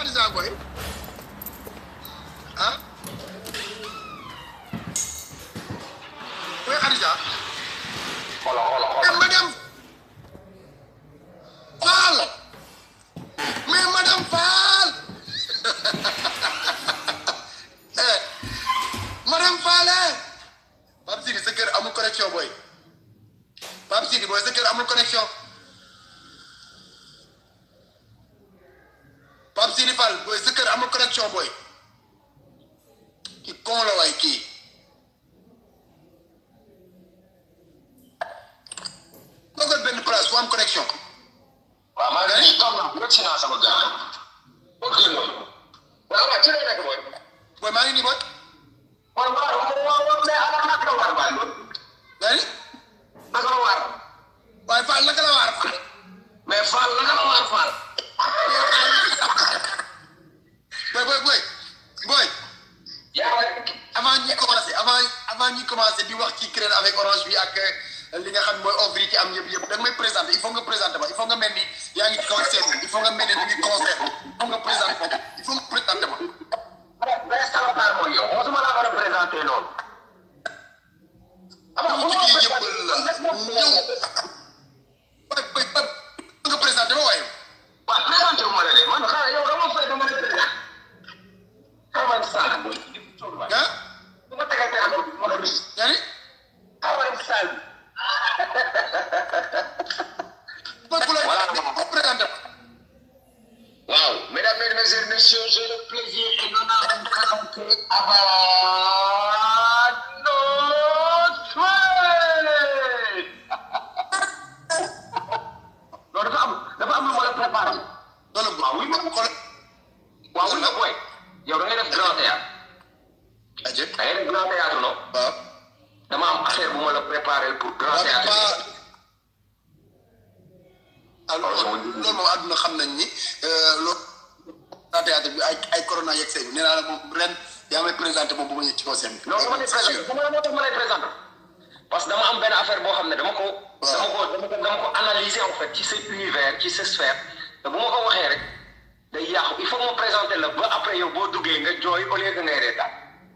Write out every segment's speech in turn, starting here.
Khadija boy ah boy Khadija xoolal xoolal mais xoolal. madame Fall mais madame Fall eh madame Fall eh Pape Sidi sa kër amul connexion boy Pape Sidi boy sa kër amul connexion Pape Sidi Fall boy sa kër amul connexion boy ki kon la waay kii toogal benn place fu am connexion waaw maa ngi nii toog naa rek si naa sama gars. ok loolu. waaw waaw ci lay nekk mooy. boy maa ngi nii boy mooy waaw waaw waaw mais ala naka la war baay loolu. nga ni naka la war. waaye Fall naka la waar Fall mais Fall naka la war Fall. boy boy boy boy yaa ngi avant ñi commencé avant avant ñi commencé di wax ci crédit avec orange bi ak euh, li nga xam mooy offre yi ci am yëpp yëpp da nga may présenté il faut nga présenté ma il faut nga mel ni yaa ngi ci kaw scène bi il faut nga mel ni da ngi concert il faut nga présenté ma il faut nga présenté ma mais salopard mooy yow mosuma laa war a présenté loolu. ah bon ci kii yëpp la ñëw boy boy boy nga présenté ma waaye waaw présenté wu ma la de man xanaa yow dama fay dama la présenté. xamal Sall. ah bu ma tegee téléphone bi ma la gis. yaa ni xamal Sall. boy bu la Voilà. ko présenté ma Wow, mesdames, mesdemoiselles, messieurs, j'ai le plaisir et l'honneur de vous présenter Abba Non, dafa am dafa am lu ma la préparé. loolu waaw oui ma xool waaw oui ma booy. yow da ngay def grand théâtre. aje da ngay def grand théâtre non. waaw dama am affaire bu ma la préparé pour grand waaw théâtre. pas ah loolu loolu moom àdduna xam nañ ni loolu grand théâtre bi ay ay corona yegg see nee naa la moom ren yaa may présenté moom bu ma ñëw ci kaw scène bi. non dama lay présenté dama la moo tax ma lay présenté parce que dama am benn affaire boo xam ne dama ko. dama ko dama ko dama ko analyser en fait ci sa univers ci sa sphère te bu ma ko waxee rek day yàqu il faut que ma présenter la ba après yow boo duggee nga jooy au lieu que ngay reetaan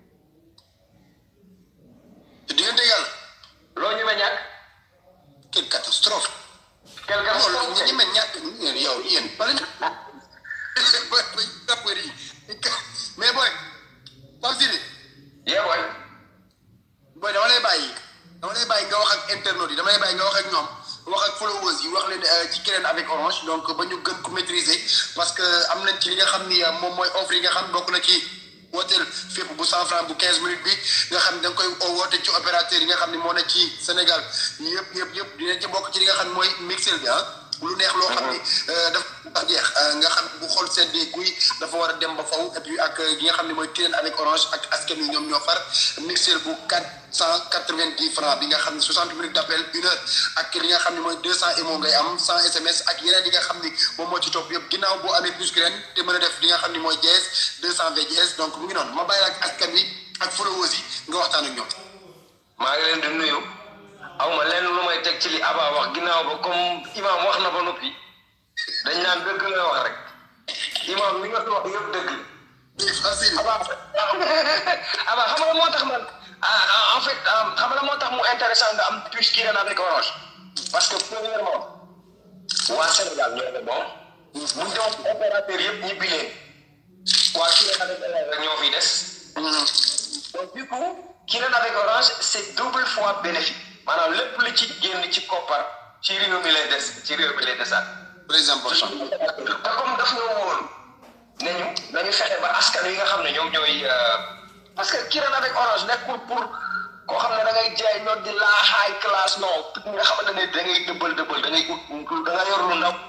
te diggante yàlla loo ñu ma ñàkk quelle catastrophe. quelque loolu chose ñi ñi mel ñàkk yéen yow yéen bala ñu. booy booy rappeur yi mais booy Pape Sidi yee booy booy dama lay bàyyi dama lay bàyyi nga wax ak internautes yi dama lay bàyyi nga wax ak ñoom wax ak followers yi wax leen euh, ci keneen avec orange donc ba ñu gën ko maîtriser parce que am nañ ci li nga xam ni euh, moom mooy offre yi nga xam bokk na ci wooteel fépp bu cent franc bu quinze minutes bi nga xam da nga koy woote ci opérateur yi nga xam ni moo ne ci Sénégal yëpp yëpp yëpp dinañ ci bokk ci li nga xam ni mooy mixel bi ah lu neex loo xam ni euh, dafa jeex euh, nga xam bu xool seddee guy dafa war a dem ba faw et puis ak li nga xam ni mooy keneen avec orange ak askan wi ñoom ñoo far mixel bu quatre cent quatre-vingt-dix francs bi nga xam ne soixante minutes d'appel une heure ak li nga xam ne mooy deux cent émo ngay am cent SMS ak yeneen yi nga xam ni moom moo ci topp yëpp ginnaaw boo amee plus graine te mën a def li nga xam ni mooy dièse deux cent VDS donc mu ngi noonu ma bàyyi la ak askan wi ak followers yi nga waxtaan ak ñoom. maa ngi leen di nuyu aw ma lenn lu may teg ci li Aba wax ginnaaw ba comme imam wax na ba noppi dañ naan dëgg la wax rek imam li nga fi wax yëpp dëgg la. facile. Aba Aba xam nga moo tax man ah, ah, en fait ah, xam nga moo tax mu intéressant nga am puce qui ren avec orange parce que premièrement waa Sénégal ñoo ne bon bu ñu doon opérateur yëpp ñibbi leen waa qui ren avec orange rek ñoo fiy des. donc du coup qui ren avec orange c'est double fois bénéfique maanaam lépp lu ci génn ci koppar ci réew mi lay des ci réew mi lay desaat. très important. te comme daf ñoo woon nañu nañu fexe ba askan yi nga xam ne ñoom ñooy parce que Kirène avec orange nekkul pour koo xam ne da ngay jaay ñoo di la high class non nga xamante ne da ngay dëbbal dëbbal da ngay ut da nga yor lu ndaw.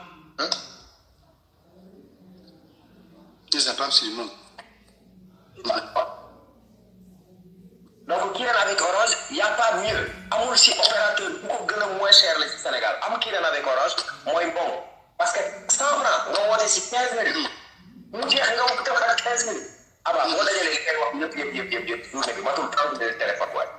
c'est pas facile non. donc Kirène avec orange y a pas mieux amul si opérateur bu ko gën a moins cher la ci Sénégal am Kirène avec orange mooy bon parce que cent franc nga woote si quinze minutes mu jeex nga ko defar quinze minutes aba boo dajalee li ngay wax yëpp yëpp yëpp yëpp yëpp journée bi matul trente minutes téléphone waay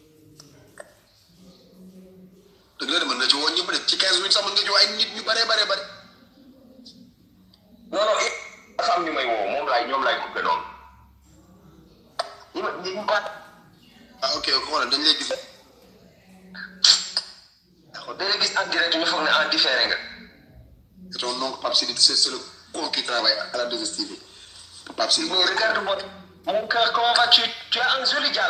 dëgg la de mën nga ci woo ñëpp de ci quinze minutes sax mën nga ci woo ay nit ñu bare bare bare. non non it dafa am ñu may woo moom laay ñoom laay coupé noonu ñi ma ñi ma ah ok xoolal dañ lay gis. dañ la gis en direct ñu foog ne en différé nga Et ton oncle Pape Sidi, c'est c'est le con qui travaille à la 2STV. Pape Sidi. mais regarde-moi mon cœur comment vas-tu tu as un joli dial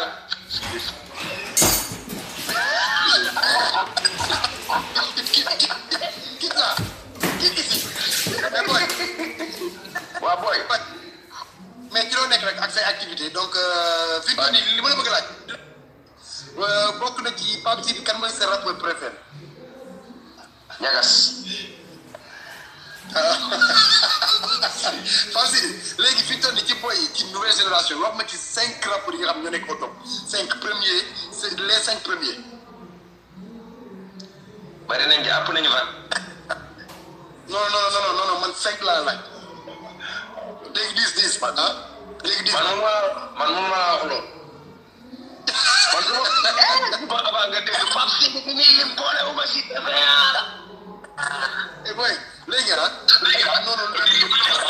Quitte là. Quitte ici. Mais boy, waaw booy mais ci loo nekk rek ak say activité donc euh, fi mu toll nii li ma la bëgg a laaj. Euh, bokk na ci Pape Sidi kan mooy sa rappeur préféré. ñagas Pape Sidi léegi fi mu toll nii ci boy yi ci nouvelle génération wax ma ci cinq rappeurs yi nga xam ñoo nekk au top cinq premiers c'est les cinq premiers. bari nañ ci àpp nañu fa non non non non non non man cinq laa laaj léegi dix dix ah léegi dix. man mun maa man mun maa wax loolu man su ma ba avant nga dégg Pape Sidi bi nii lim boole wu ma si dafa eh boy léegi ah. léegi ah non non léegi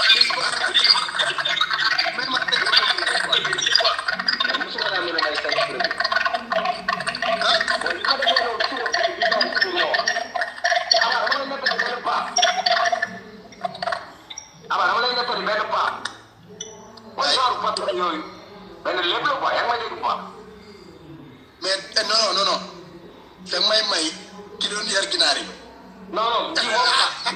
mais man dégg nga musuma naa mën a may cinq premier ah bon li ko defee loolu suba bi bi taw si ñëw ama dama lay nettali benn paa ama dama lay nettali benn paa mooy genre patron yooyu benn lépp la quoi yaa ngi may dégg quoi mais eh, non non non non te may may ki doon yar ginaar yi. non non kii moom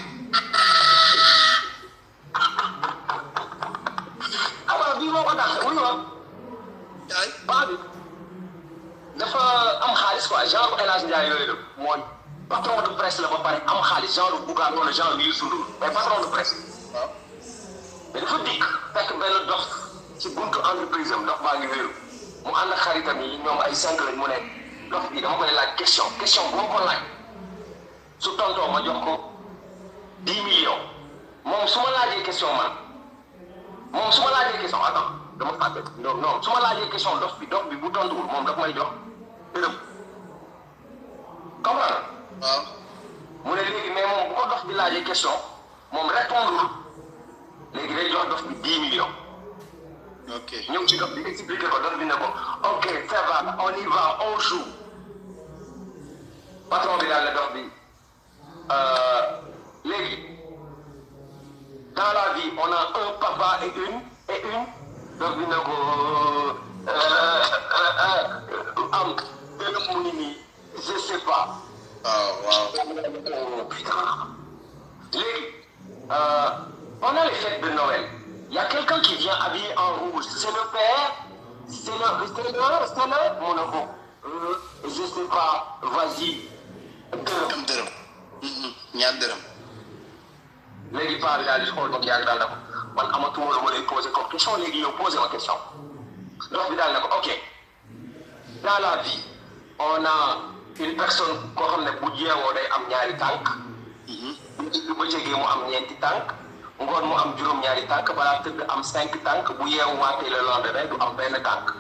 ama bii moo ko tax wuyu ma ay paa bi dafa am xaalis quoi genre El Hadj Ndiaye yooyu la mooy patron de presse la ba pare am xaalis genre Bougane wala genre Youssou Ndour mais patron de presse waaw mais dafa dikk fekk benn dox ci buntu entreprise am dox baa ngi wéeru mu ànd ak xaritam yi ñoom ay cinq lañ mu ne dox bi dama koy laaj question question boo ko laaj su tontoo ma jox ko dix millions moom su ma laajee question man moom su ma laajee question attends dama fàtte non non su ma laajee question dox bi dox bi bu tontuwul moom daf may jox dërëm comprendre waaw mu ne léegi mais moom bu ko dox bi laajee question moom répondre léegi day jox dox bi dix millions ok ñëw ci dox bi expliqué ko dox bi ne ko ok ça va on y va on joue patron bi daal ne dox bi euh, léegi dans la vie on a un papa et une et une dox bi ne ko euh, euh, euh, am dërëm mu ngi nii je sais pas waaw waaw Oh, putain. Léegi, euh, pendant les fêtes de Noël, il y a quelqu'un qui vient habillé en rouge. C'est le père, c'est le, c'est le, c'est le, mon enfant. Euh, je sais pas, vas-y. Dërëm. am dërëm. Mhm, ñaar dërëm. léegi paa bi daal di xool ba mu yàgg daal na ko man amatuma lu ma lay posé comme question léegi yow posé ma question dox bi daal na ko ok dans la vie on a une personne koo xam ne bu jeewoo day am ñaari tànk Mhm. bu bëccëgee mu am ñeenti tànk ngoon mu am juróom-ñaari tànk balaa tëdd am cinq tànk bu yeewu waatee le lendemain du am benn tànk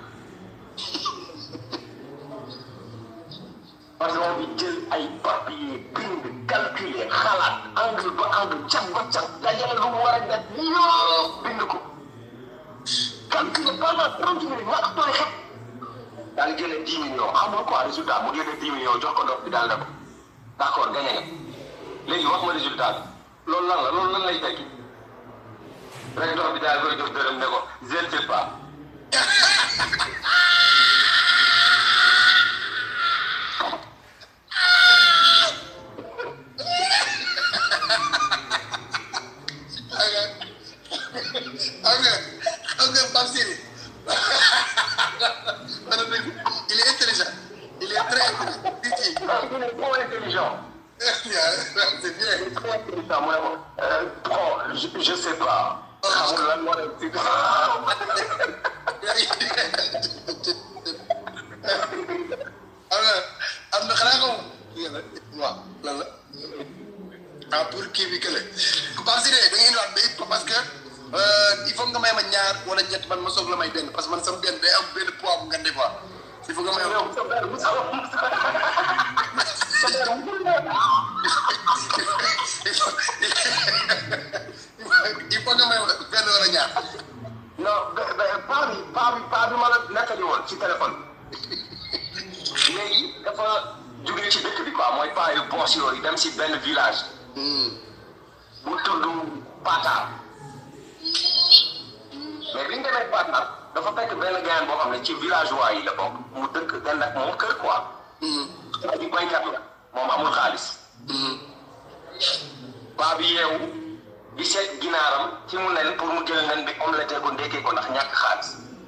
patron bi jël ay papier bind calculer xalaat angle ba angle cat ba cat dajale lu mu war a def yëpp bind ko calculer pendant trente minutes ñàkk tooy xet daal jëlee dix millions xamul quoi résultat mu jëlee dix millions jox ko dox bi daal ne ko d' accord gagné nga léegi wax ma résultat bi loolu lan la loolu lan lay tekki rek dox bi daal koy jox dërëm ne ko je ne sais pas xam nga xam nga xam nga Pape Sidi man dëgg il est intelligent il est très intelligent di ci ah il est trop intelligent c'est bien il est trop intelligent mu ne ko euh, bon je je sais pas xamul lan moo leen si am na am na xanaa xaw waaw lan la ah pour kii bi kële Pape Sidi da nga indiwaat ba it parce que euh, il faut nga may ma ñaar wala ñett man ma soog la may benn parce que man sama benn day am benn poids bu nga des fois il faut nga may ma il faut il faut nga may ma benn wala ñaar non ba- ba- paa bi paa bi paa bi ma la nettali woon ci téléphone léegi dafa jógee ci dëkk bi quoi mooy paa yu boos yooyu dem si benn village bu tudd Patar mais bi ñu demee Patar dafa fekk benn gayan boo xam ne ci villageois yi la bokk mu dëkk den ak moom kër quoi waa ji baykat la moom amul xaalis paa bi yeewu di seet ginaaram ci mu nen pour mu jël nen bi omelette ko ndekkee ko ndax ñàkk xaalis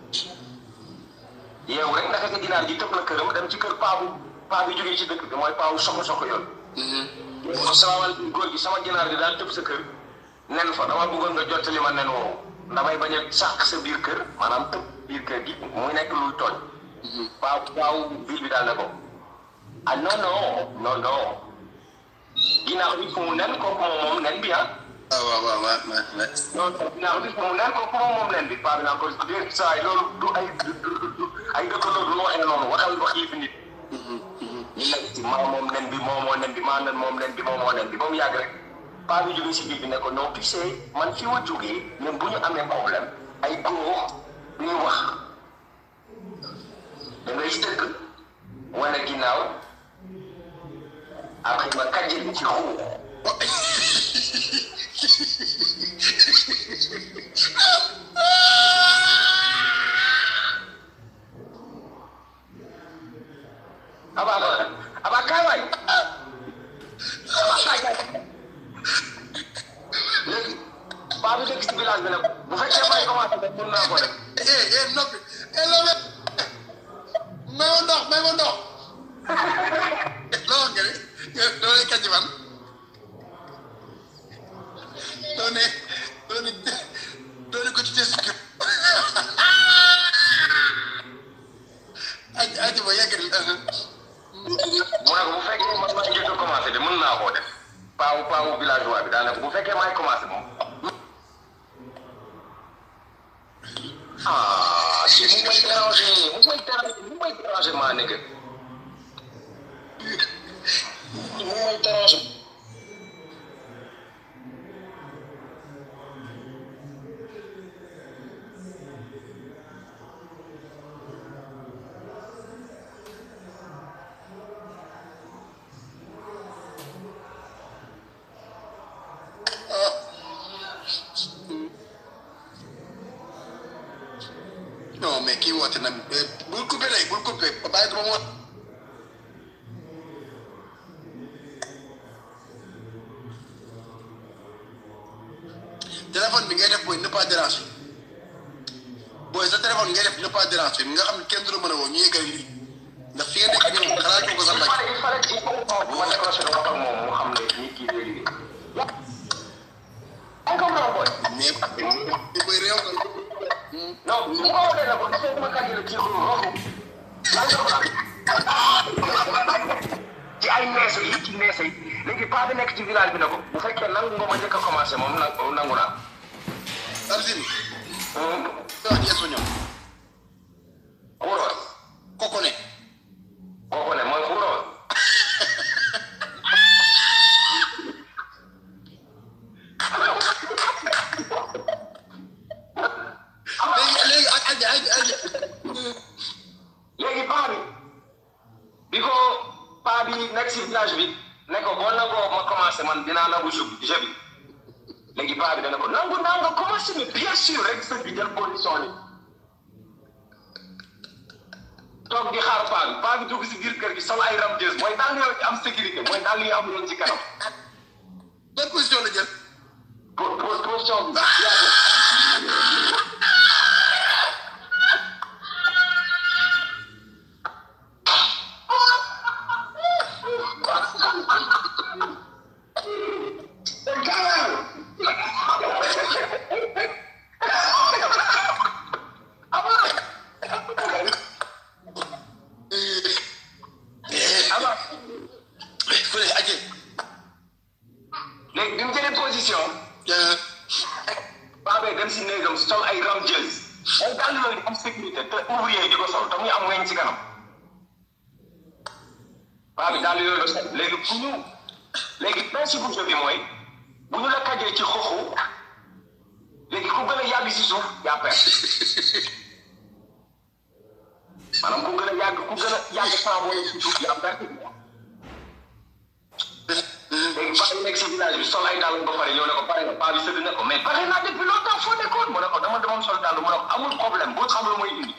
yeewu rek naka ka ginaar ji tëb na këram dem ci kër paa bu paa bi jógee ci dëkk bi mooy paa bu soko soko yoon asalaamaaleykum góor gi sama ginaar gi daal tëb sa kër nen fa dama bëggoon nga jottali ma nen woowu damay bañ a sàq sa biir kër maanaam tëb biir kër gi muy nekk luy tooñ paa paaw biir bi daal ne ko ah non non non non ginaar bi fu mu nen kooku moom moom nen bi ah waaw waaw waaw waaw waaw non ginaar bi fu mu nen kooku moom moom nen bi paa bi naan ko déet saa yi loolu du ay du du du ay dëkkandoo du nu waxee noonu waxal wax yi fi nit ñu nekk ci maa moom nen bi moo moo nen bi maa nen moom nen bi moo moo nen bi ba mu yàgg rek paa bi jógee si biir bi ne ko non tu sais man fi ma jógee même bu ñu amee problème ay góor ñuy wax da ngay dëkk wane ginnaaw après ma kàjjil ci xuu aba aba aba kaay waay aba kaay kaay léegi paa bi dëkk si village bi nag bu fekkee may commencé def mun naa ko def eh eh noppi eh loolu may ma ndox may ma ndox loolu nga ne loolu lay kàcc fan loolu ne loolu ne loolu ko ci test kër aji aji ba yegg mu ne ko bu fekkee man maa njëkk a commencé de mën naa koo def paawu paawu villageois bi daanaka bu fekkee maay commencé moom. ah si mu may déranger mu may déranger mu may déranger maa nekk mu may déranger. non mais kii woote nag bul coupé rek bul coupé ba bàyyi ko ba mu wat téléphone bi ngay def booy ne pas déranger booy sa téléphone ngay def ne pas déranger nga xam ne kenn du la mën a woo ñu yeggal lii ndax fi nga nekk nii moom xalaatoo ko sa il mbaj fallait il fallait il faut que ma décroché wax ak moom mu xam ne nit ki day liggéey. yaa ngi comprendre booy. mais mais booy réew nga non su ma ko waxee ne ko dafay ma kàjjale ci xuru roxu lan nga ko ci ay neese yi ci neese yi léegi paa bi nekk ci village bi ne ko bu fekkee nangu nga ma njëkk a commencé moom na nangu naa. Arzini hum, wax ci espagnol xuuroon koko ne kooku ne mooy xuuroon léegi léegi ak aji aji aji léegi paa bi bi ko paa bi nekk si village bi ne ko boo nangoo ma commencé man dinaa nangu jeu bi jeu bi léegi paa bi dana ko nangu naa nga commencé mais bien sûr rek sëñ bi jël position ni toog di xaar paa bi paa bi dugg si biir kër gi sol ay ramjeuse mooy daal yoo ci am sécurité mooy daal yi am yoon ci kanam ban position la jël pour pour position bi ama fële aji léegi bi mu jëlee position paa bee dem si néegam sol ay ramjeuse ay daal yooyu di am sécurité te ouvrier di ko sol te muy am weñ ci kanam paa bi daal yooyu la sol léegi bu ñu léegi principe bu jeu bi mooy bu ñu la kajee ci xoxu léegi ku gën a yàgg si suuf yaa perte maanaam ku gën a yàgg ku gën a yàgg sans booy si suuf yaa perte léegi paa yi nekk si village bi sol ay dàll ba pare ñëw ne ko pare nga paa bi sëgg ne ko mais pare naa depuis longtemps foo nekkoon mu ne ko dama demoon sol dàll mu ne ko amul problème boo xam lu mooy indi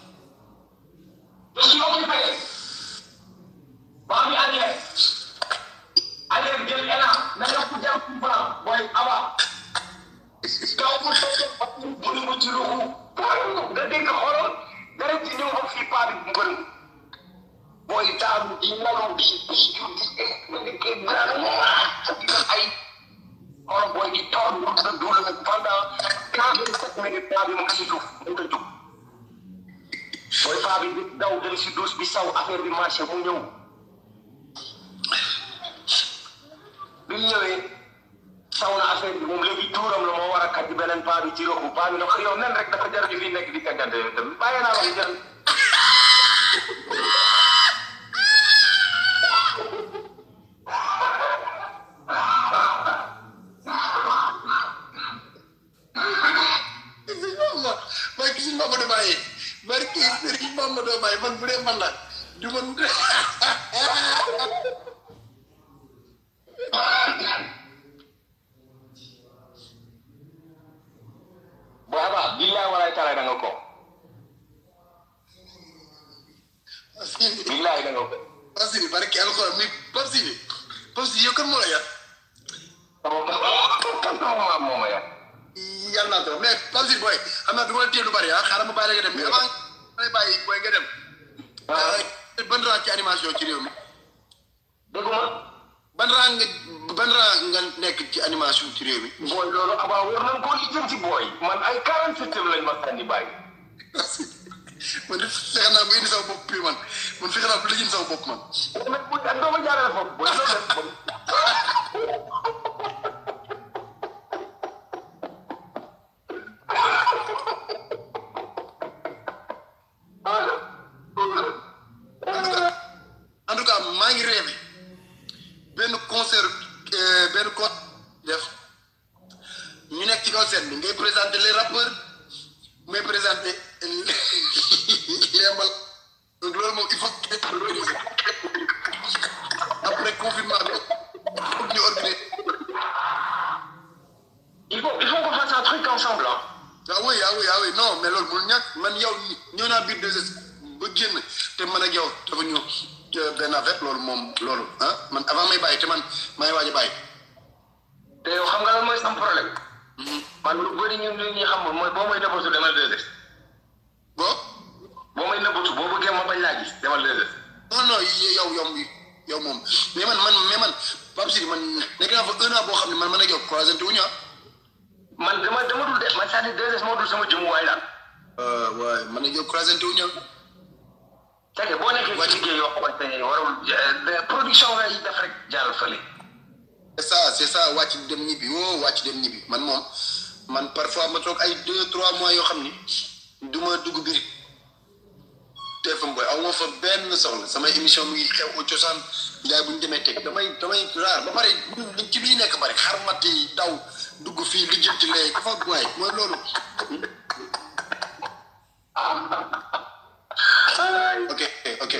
je suis occupé paa bi arrière arrière jël élan na nga ko jàpp ci blanc booy aba kaw mu tëj bu mu ci ruxu nga dégg xoolal dara ci ñëw ba fii paa bi mbërëm booy taamu di lalu di di di ma nekkee grand ay xool booy di toog mu sa duul nag pendant quarante sept minutes paa bi mu ngi si suuf mu nga jóg booy paa bi di daw dem si douche bi saw affaire bi marché mu ñëw bi mu ñëwee saw na affaire bi moom léegi tuuram la moo war a kat ci beneen paa bi ci roxu paa bi ne ko yow nen rek dafa jar ñu fi nekk di kàggante yow tamit bàyyi naa la ko jar barki si Mamadou Baye barki Serigne Mamadou Baye man bu dee man la du man boo xabaa billaay walaay talaay da nga ko billaay da nga ko Pape Sidi barki alxuraan muy Pape Sidi Pape Sidi yow kan moo la yar sama maam moo ma yar yàlla naa ko mais Pape Sidi booy xam naa du ma la téye lu bari ah xaaral ma bàyyi la nga dem mais avant ma lay bàyyi booy nga dem. ban rang ci animation ci réew mi dégguma ban rang nga ban rang nga nekk ci animation ci réew mi. booy loolu abaa war nañ koo lijjanti booy man ay quarante septième lañ ma sànni bàyyi man de fexe naa ba indi sama bopp bi man man fexe naa ba lijjanti sama bopp man. mais bu ak doo ma jaarale foofu booy loolu def en tout cas maa ngi rêvé benn concert euh, benn con def ñu nekk ci concert bi ngay présenter les rappeurs may présenter les mbal donc loolu moom il faut que ñu organiser après confinement bi foog ñu organiser il faut il faut qu'on fasse un truc ensemble ah ah oui ah oui ah oui non mais loolu mënul ñàkk man yow ñëw naa biir deux ba génn te man ak yow dafa ñu benn affaire loolu moom loolu ah man avant may bàyyi te man may waaj a bàyyi. te yow xam nga lan mooy sam problème man lu bëri ñun li ñuy xamul mooy boo may nëbbatu demal deux bon boo may nëbbatu boo bëggee ma bañ laa gis demal deux non non yow yow yow moom mais man man mais man Pape Sidi man nekk naa fa un an boo xam ne man man ak yow croisé wu ñu ah. man dama dama dul de man c'est-à-dire deux moo dul sama jëmuwaay daal waaye man ak yow croisé wu ñu ah. c'est que boo nekkee ci liggéey yoo xamante ne warul euh, production ngay def rek jaaral fële c'est ça c'est ça wàcc dem ñibbi woo wàcc dem ñibbi man moom man parfois ma toog ay deux trois mois yoo xam ni du ma dugg biir TFM booy aw ma fa benn soxla samay émission mu ngi xew au cosaan yaay bu ñu demee teg damay damay raar ba pare ci biir nekk bari xar mat yi daw dugg fii lijjanti lee dafa waay mooy loolu. ok ok.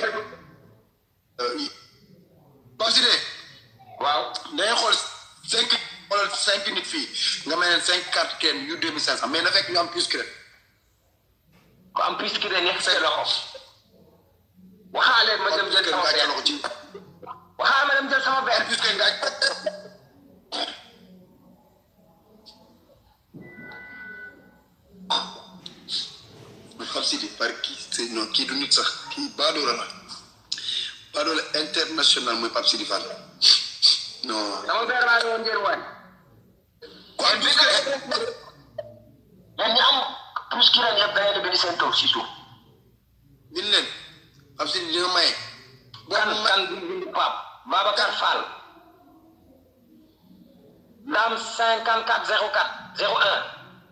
Pape Sidi waaw dañuy xool cinq wala cinq nit fii nga may leen cinq cartes kenn yu deux mille cinq cent mais na fekk ñu am plus que rek. ko am plus ki de nekk sa loxo waxaale ma dem jël sama benn loxo ci waxaale ma dem jël sama benn plus que ngaaj Pape Sidi par kii c'est non kii du nit sax kii baadoola la baadoola international mooy Pape Sidi Fall non sama benn laa woon njëriñ waay ku am plus que rek yéen ñi am plus ki ren yëpp da ngeen di bind seen tool si suuf bind leen Pape Sidi dina maye kan kan bi bind Pape Babacar Fall dame cinquante quatre zéro quatre zéro un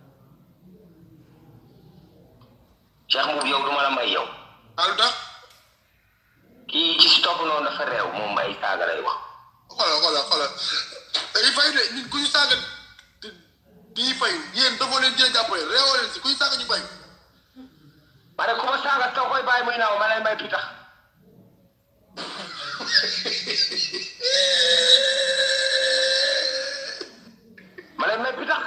Cheikh Mbour yow duma la may yow alu tax kii ci si topp noonu dafa réew moom may saaga lay wax xoolal xoolal xoolal il faut de nit ku ñu saaga kii fayu yéen dafoo leen dina jàppale réewoo leen si kuy saaga ñu fayu ma ne ku ma saaga soo koy bàyyi muy naaw ma lay may pitax ma lay may pitax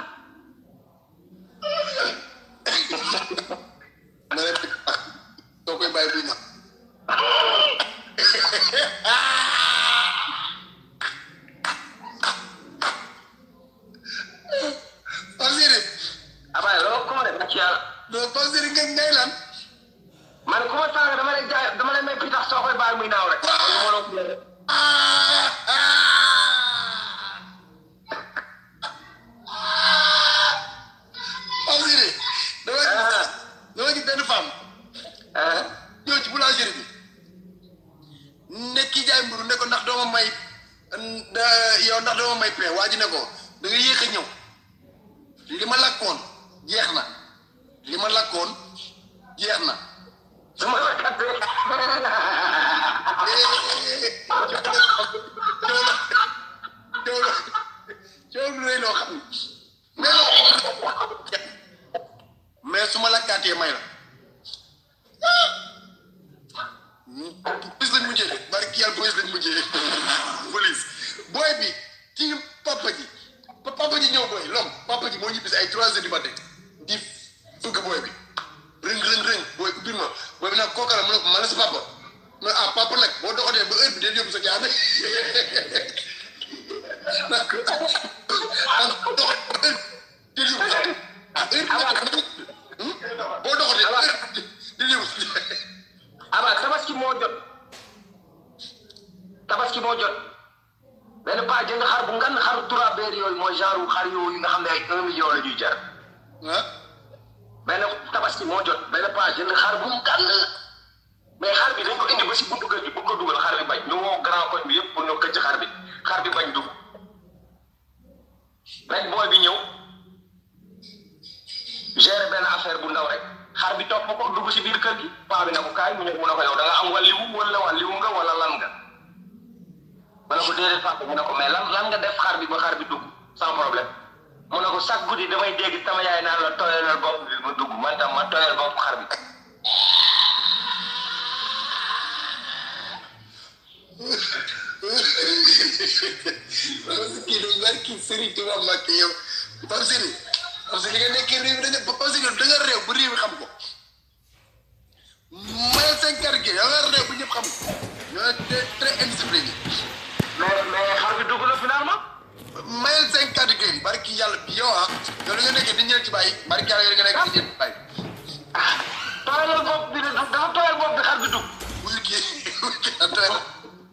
ma ne soo koy bàyyi buy na Pasiri abaye loolu ku ma def ci yàlla non Pasiri nga ngay lan ma ne ku ma saaga dama lay jaay dama lay may pitax soo koy bàyyi muy naaw rek kon lu ma la ko def. Pasiri dama gis dama gis benn femme ah ñëw ci boulangerie bi ne kii jaay mburu ne ko ndax dooma may da- yow ndax dooma may pain waa ji ne ko da nga yéex a ñëw li ma lakkoon jeex na li ma lakkoon jeex na su ma la kattee coow lu rëy loo xam ne mais su ma lakkaatee may la police lañ mujjee de barki yàlla police lañ mujjee police booy bi ci papa ji pa- papa ji ñëw booy lom papa ji moo ñibbi si ay trois heures du matin di fëgg booy bi rëng rëng rëng booy ubbi ma booy bi nag kooka la mu ne ko ma la sa papa mu ne ah papa nag boo doxatee ba heure bi day yóbbu sa jaabe nag ko ah doxatee ba heure bi day yóbbu sa ah heure bi nag boo doxatee ba heure bi day yóbbu sa aba tabaski moo jot tabaski moo jot benn paa jënd xar bu ngan xaru trois beer yooyu mooy genre xar yooyu nga xam ne ay un million la ñuy jar ah benn tabaski moo jot benn paa jënd xar bu ngan mais xar bi dañ ko indi ba si buntu kër gi bu ko dugal xar bi bañ ñu woo grand koñ bi yëpp pour ñu këcc xar bi xar bi bañ dugg rek booy bi ñëw gérer benn affaire bu ndaw rek xar bi topp ko dugg si biir kër gi paa bi ne ko kaay mu ñëw mu ne ko yow da nga am wàlliwu wala wàlliwu nga wala lan nga mu ne ko déedéet papa mu ne ko mais lan lan nga def xar bi ba xar bi dugg sans problème mu ne ko chaque guddi damay dégg sama yaay naan la tooyalal bopp bi mu dugg man tam ma tooyal bopp xar bi parce que kii du barki Serigne Touba Mbacke yow Pape Sidi parce que li nga nekkee réew mi dañu Pape Sidi da nga réew bu réew mi xam ko mayal seen kàr gi da nga réew bu ñëpp xam ko ñoo très très indiscipliné mais mais xar bi dugg na finalement mayal seen kàr gi barki yàlla bi yow ah yow li nga nekkee di ñëw ci bàyyi barki yàlla yow li nga nekk di ñëw ci bàyyi ah tooyalal bopp bi de dafa tooyal bopp bi xar bi dugg bu liggéey bu liggéey doy na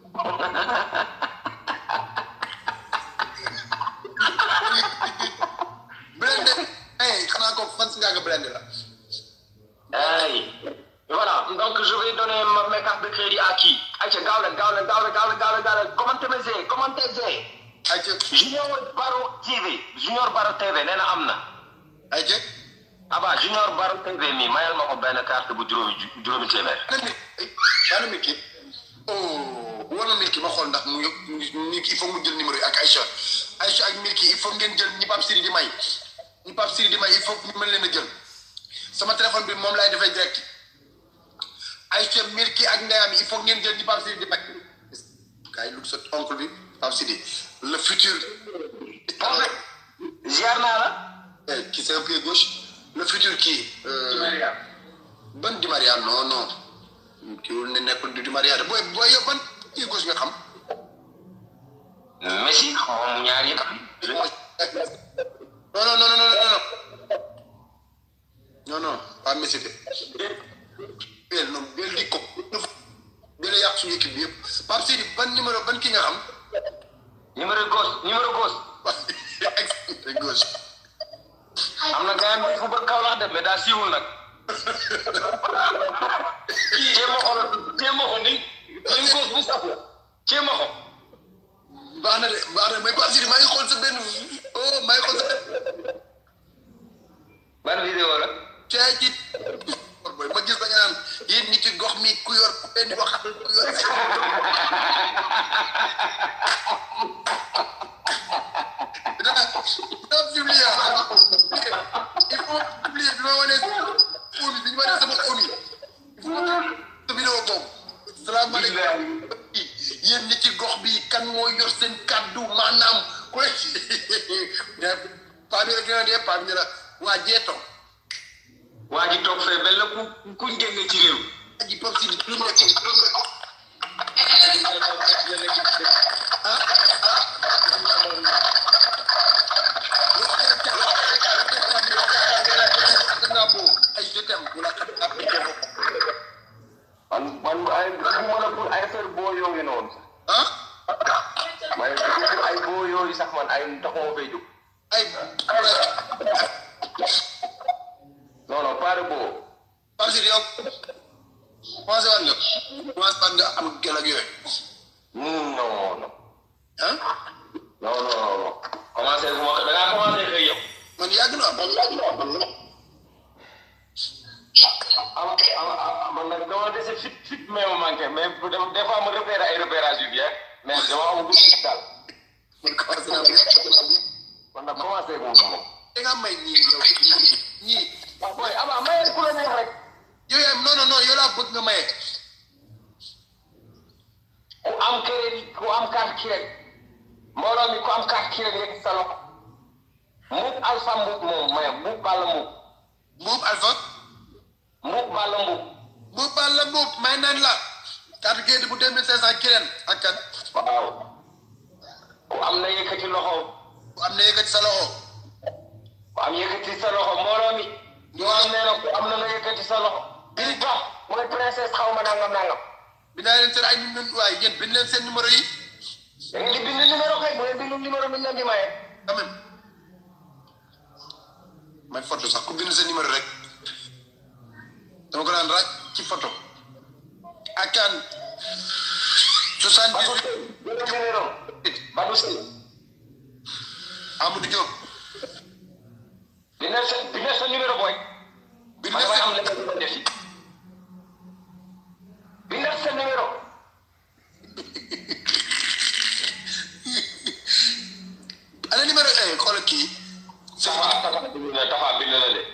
blende ay xanaa ko fan si ngaa nga blende la Hey. Voilà, donc je vais donner ma- mes cartes de crédit à qui Aïcha, Gawle, Gawle, Gawle, Gawle, Gawle, Gawle, commentez mes ailes, commentez ailes. ay ca Junior Baro TV, Junior Baro TV, nee na am na. ay ca Aba, Junior Baro TV mi mayal ma ko benn carte bu juróomi ju- juróomi téeméer. ana mi ana Milky oh war na Milky ma xool ndax mu yëpp Milky il faut mu jël numéro yi ak Aïcha Aïcha ak Milky il faut ngeen jël ñi Pape Siri di may ñi Pape Siri di may il faut ñu mën leen a jël sama téléphone bi moom laay defee direct Aïcha Milky ak ndeyam il faut ngeen jël ñi Pape Siri di may kaay lu sa oncle bi Pape Siri le futur En fait, ziar naa la. Eh, qui c'est un pied gauche le futur kii euh, ban Di Maria non non kii wul ne nekkul du Di Maria de booy booy yow ban pied gauche nga xam Messi, moom ñaar yëpp. non non non non non non non non pas Messi de bel non bel di ko bel yàq suñu équipe bi yëpp Pape Sidi ban numéro ban kii nga xam Numéro gauche, numéro gauche. excellent gauche am na gars yi fu bëgg Kaolack de mais daa siiwul nag. Jéem a xool, jéem a xool ni, ni gauche bu saf la. Jéem a xool. baax na de baax na mais Pape Sidi maa ngi xool sa benn oh maa ngi xool sa benn Ban vidéo la. cee ci boy ma gis da nga naan yéen ñi ci gox mi ku yor ku leen di waxal ku yor dina dina publier ñu ma def sama omi il faut que sa vidéo boobu salaamaaleykum yéen ñi ci gox bi kan moo yor seen kàddu maanaam koy paa bi rek dina dee paa bi ne la waa jeeto waa ji toog fee mel na ku kuñ génne ci réew. aji pop si lu mu nekk ay je t'aime wala man man ay bu ma la pour ay affaire boo yooyu noonu sax. ah man pour ay boo yooyu sax man ay taxuma fay jóg. ay non non pas de boo. parce que yow commencé waat nga commencé waat nga am gel ak yooyu non non non ah non non non commencé bu ma da ngaa commencé xëy yow. man yàgg na man yàgg na man la am am man nag dama dese fit fit mais ma manqué mais des fois ma repéré ay repérage yu bien mais dama amagul fit daal man commencé naa man nag commencé ko moom. da nga may ñii yow ñii waaw booy ama mayee ku la neex rek. yow yaa non non non yow laa bëgg nga maye ku am crédit ku am carte crédit mbooloo mi ku am carte crédit rek sa loxo mbuub alpha mbuub moom maye mbuub balla mbuub mbuub alpha mbuub balla mbuub mbuub baal la mbuub may nañ la carte gerte bu deux mille cinq cent kireen ak kan waaw ku am na yëkkati loxo bu am na yëkkati sa loxo ku am yëkkati sa loxo mbooloo mi ñoo am nee na ku am na na yëkkati sa loxo biri tax mooy princesse xaw ma nangam nangam bi naa leen seen ay numéro waaye yéen bind leen seen numéro yi da ngeen di bind numéro kay bu ngeen bind numéro bi ñu leen di maye quand même may photo sax ku bind sa numéro rek dama ko daan raj ci photo ak kan soixante Badou dix Seye jëlal numéro Badou Seye Amadou Diop bindal sa bindal sa numéro booy bind man leen damay am seen leneen lu ma def ci bindal sa numéro ana numéro eh xoolal kii Tafa Tafa bind na Tafa bind na de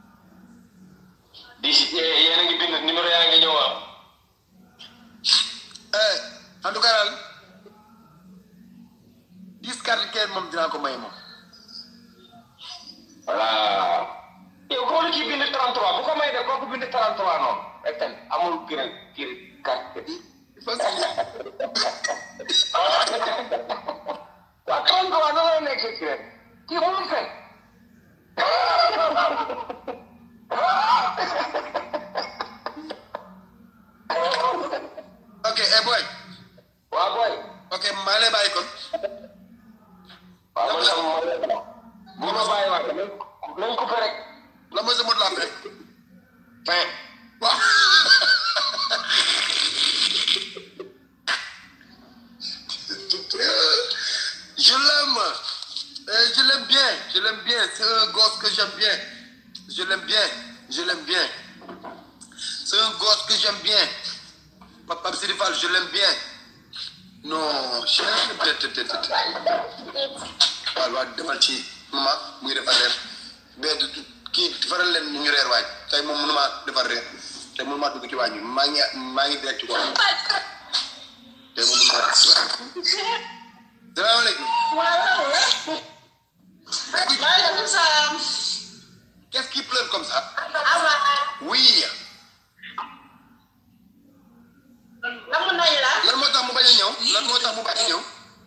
di si yéen a ngi bind numéro yaa ngi ñëw ah eh en tout cas daal dix carte kenn moom dinaa ko may moom voilà yow kóolu kii bind 33 bu ko may de kooku bind 33 noonu rek tamit amul kii rek kii rek carte facile waaw 33 noonu la nekk kii rek kii moom fen ok eh boy waaw booy ok maa lay bàyyi kon waaw man tam bu ma bàyyi waat nañ ko fa rek la mooy sa mot la fin fin waaw je l'aime Euh, je l'aime bien je l'aime bien c'est un gosse que j'aime bien je l'aime bien je l'aime bien c'est un gosse que j'aime bien Papa Sidi Fall je l'aime bien non je waaw waaw demal ci mama muy defar reer bee du kii defaral leen ñu reer waay tey moom mënuma defar reer tey mënuma dugg ci waañ bi maa ngi maa ngi direct ko tey moom mënuma waañ salaamaaleykum Maaleykum salaam. qu'est-ce qui pleure comme ça Awa. oui Namu nañ la. lan moo tax mu bañ a ñëw lan moo tax mu bañ a ñëw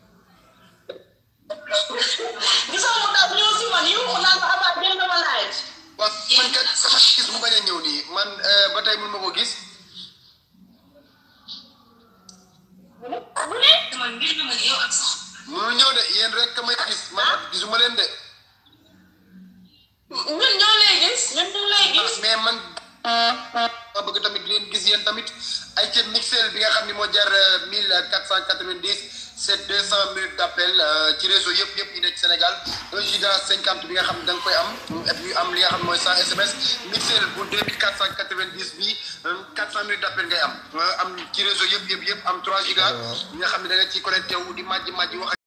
Gisoo mu daw ñëw si man yu mu naan ko Awa jël na ma laaj. waaw man kat sama gis mu bañ a ñëw nii man euh, ba tey mun ma ko gis Bu ne? Man ngir na ma yow ak sax. munul ñëw de yéen rek ka may gis man gisuma leen de Ñun ñoo lay gis. Ñun ñu lay gis. mais man ma bëgg tamit leen gis yéen tamit ay ca mixel bi nga xam ni moo jar mille quatre cent quatre-vingt-dix c'est deux cent minutes d'appel euh, ci réseau yëpp yëpp yi nekk Sénégal un giga cinquante bi nga xam ne da nga koy am et puis am li nga xam ne mooy cent SMS mixel bu deux mille quatre cent quatre-vingt-dix bi quatre cent minutes d'appel ngay am am ci réseau yëpp yëpp yëpp am trois giga bi nga xam ne da nga ciy connecté wu di màjji màjji wax